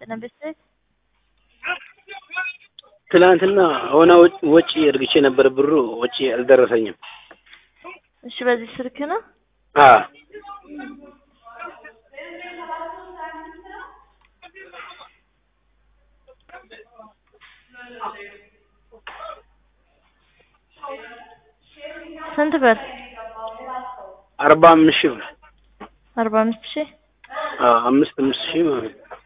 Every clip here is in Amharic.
ይስጥልን ቤተሰብ ትናንትና ሆነ ወጪ እርግቼ ነበር ብሩ ወጪ አልደረሰኝም። እሺ በዚህ ስልክ ነው አ ስንት ብር አርባ አምስት ሺህ ብር አርባ አምስት ሺህ አ አምስት አምስት ሺህ ማለት ነው።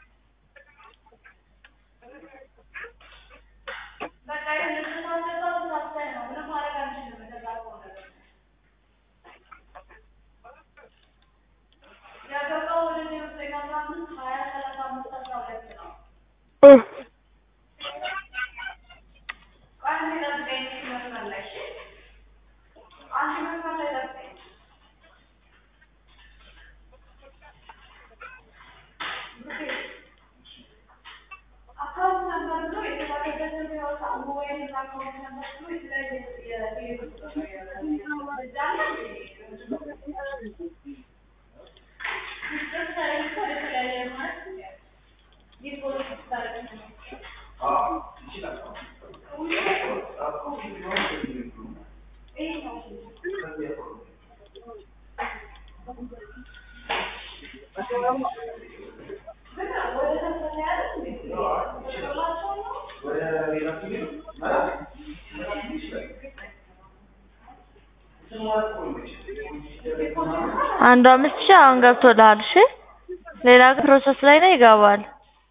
አንዱ አምስት ሺህ አሁን ገብቶልሃል። እሺ ሌላ ግን ፕሮሰስ ላይ ነው ይገባል።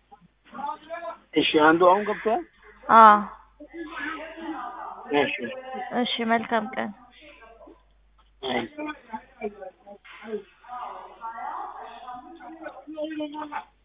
እሺ አንዱ አሁን ገብቷል። አዎ እሺ እሺ መልካም ቀን። አይ